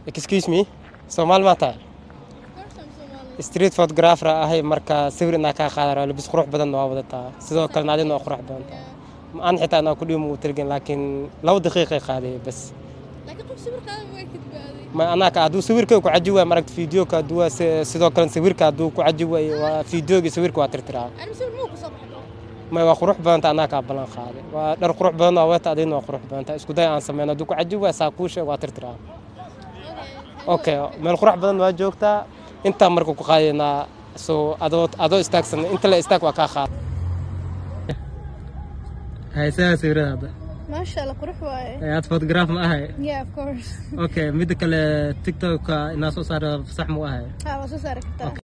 excuse me soomaali maa tahay street photographer ahay marka sawir inaa kaa qaadara labis qurux badan waa wadataa sidoo kalena adina waa qurux badan tahay aan xitaa inaa ku dhiimo tirgin laakiin laba daqiiqay qaaday bas ma anaa ka hadduu sawirka ku caji waay maragta fiideoka hadduu waa si- sidoo kale sawirka hadduu ku caji waay waa fiideoga sawirka waa tirtiraa may waa qurux badanta anaa kaa ballan qaaday waa dhar qurux badan waa wata adina waa qurux badanta isku day aan sameyno hadduu ku caji waay saa kuu sheeg waa tirtiraa okay meel qurux badan waa joogtaa intaa marka ku qaadaynaa so adoo adoo istaagsan inta la istaag waa kaa qaada haysaha sawiradaada maasha allah qurux waaye aad photograph ma ahay yeah of course okay midda kale tiktoka inaa soo saara sax mu ahay ha waa soo saari kartaa